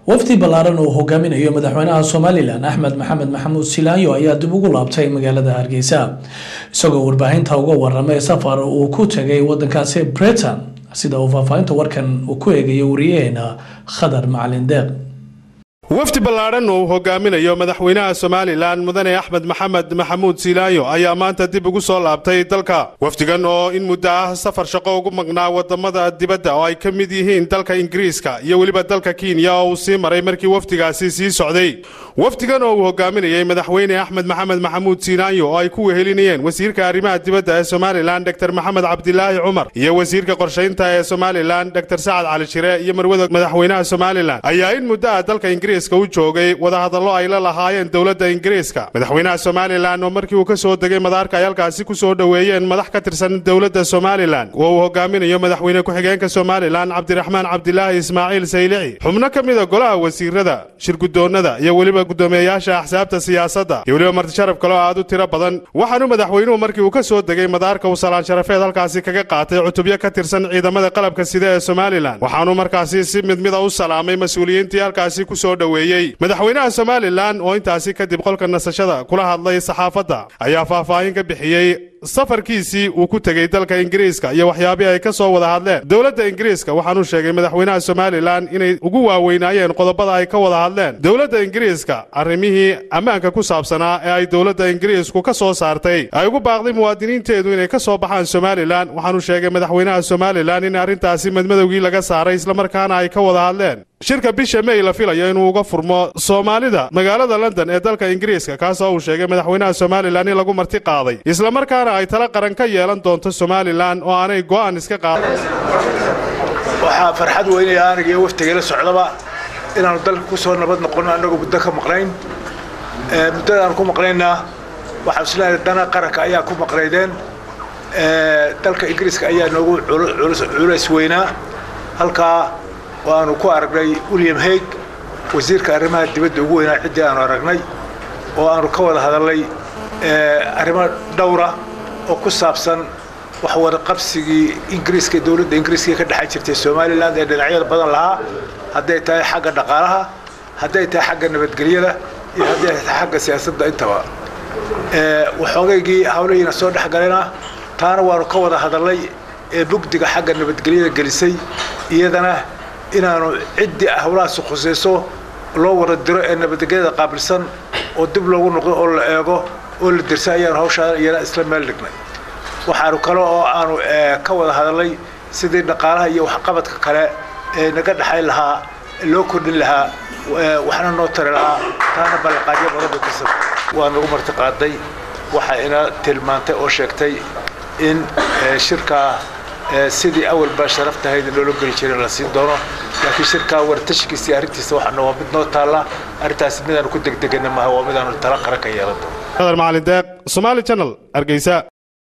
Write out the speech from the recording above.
wafdi ballaaran uu hogaaminayo madaxweynaha somalilan axmed maxamed maxamuud silaanyo ayaa dib ugu laabtay magaalada hargeysa isagoo warbaahinta uga waramay safar uu ku tegay wadankaasi britain sida uu faahfaahinta warkan uu ku eegayo wariyaheena khadar macalin deeq wafdi ballaadhan oo uu hogaaminayo madaxweynaha somalilan mudane axmed maxamed maxamuud siilaayo ayaa maanta dib ugu soo laabtay dalka wafdigan oo in muddo ah safar shaqo ugu maqnaa wadamada dibadda oo ay ka mid yihiin dalka ingiriiska iyo weliba dalka kenya oo uu sii maray markii wafdigaasi sii socday wafdigan oo uu hogaaminayay madaxweyne axmed maxamed maxamuud siilaayo oo ay ku wehelinayeen wasiirka arrimaha dibadda ee somalilan dor maxamed cabdilaahi cumar iyo wasiirka qorshaynta ee somalilan dor sacad cali shire iyo marwada madaxweynaha somalilan ayaa in muddo ah dalka ingiriiska u joogay wadahadallo ay la lahaayeen dowladda ingiriiska madaxweynaha somalilan oo markii uu ka soo degay madaarka ay halkaasi ku soo dhoweeyeen madax ka tirsan dowladda somalilan oo uu hogaaminayo madaxweyne ku-xigeenka somalilan cabdiraxmaan cabdilaahi ismaaciil saylici xubno ka mida golaha wasiirada shirgudoonnada iyo weliba gudoomiyeyaasha axsaabta siyaasadda iyo weliba martisharaf kaleo aad u tiro badan waxaanu madaxweynuhu markii uu ka soo degay madaarka uu salaan sharafeed halkaasi kaga qaatay cutubyo ka tirsan ciidamada qalabka sida ee somalilan waxaanu markaasi si mid mida u salaamay mas-uuliyiintii halkaasi ku soo dhoweeyey madaxweynaha somalilan oo intaasi kadib qolka nasashada kula hadlay saxaafadda ayaa faahfaahin ka bixiyey safarkiisii uu ku tegey dalka ingiriiska iyo waxyaabihii ay ka soo wada hadleen dowladda ingiriiska waxaanuu sheegay madaxweynaha somalilan inay ugu waaweynaayeen qodobada ay ka wada hadleen dowladda ingiriiska arrimihii ammaanka ku saabsanaa ee ay dowladda ingiriisku ka soo saartay ay ugu baaqday muwaadiniinteedu inay ka soo baxaan somalilan waxaanuu sheegay madaxweynaha somalilan in arrintaasi madmadowgii laga saaray islamarkaana ay ka wada hadleen shirka bisha may la filayo inuu uga furmo soomaalida magaalada london ee dalka ingiriiska kaasoo uu sheegay madaxweynaha somalilan in lagu marti qaaday islamarkaana ay tala qaran ka yeelan doonto somalilan oo aanay go'aan iska qaadan waxaa farxad weynaya aniga iyo waftigala socdaba inaannu dalka ku soo nabad noqonno annagoo muddo ka maqnayn muddadaannu ku maqnaynna waxaan isleeyahay dana qaranka ayaa ku maqnaydeen dalka ingiriiska ayaa noogu culays weynaa halkaa waanu ku aragnay william haig wasiirka arrimaha dibadda ugu weynaa ciddii aanu aragnay oo aanu ka wada hadalnay arrimo dhowra oo ku saabsan wax wada qabsigii ingiriiska dowladda ingiriiska ka dhexan jirtay somalilan ee dhinacyada badan lahaa hadday tahay xagga dhaqaalaha hadday tahay xagga nabadgelyada iyo hadday tahay xagga siyaasadda intaba waxoogaygii hawlihiina soo dhex galena taana waanu ka wada hadalnay ee bugdiga xagga nabadgelyada gelisay iyadana inaanu ciddii hawlahaasi khusayso loo wada diro ee nabadgelyada qaabilsan oo dib loogu noqdo oo la eego oo la dirsa ayaanu hawshaa iyana isla meel dhignay waxaanu kale oo aanu ka wada hadalnay sidii dhaqaalaha iyo waxqabadka kale ee naga dhexayn lahaa loo kordhin lahaa waxna noo tari lahaa taana ballanqaadyo badan bay kasab waa nagu marti qaaday waxaa ina tilmaantay oo sheegtay in shirkaa sidii awalbaa sharaftahayd loola geli jiray la siin doono laakiin shirkaa wartashkiisa arrintiisa waxaana waa mid noo taalla arrintaasi midaanu ku degdegana maaha waa midaanu tala qaran ka yeelan doono khadar macalin deeq somaali channel hargeysa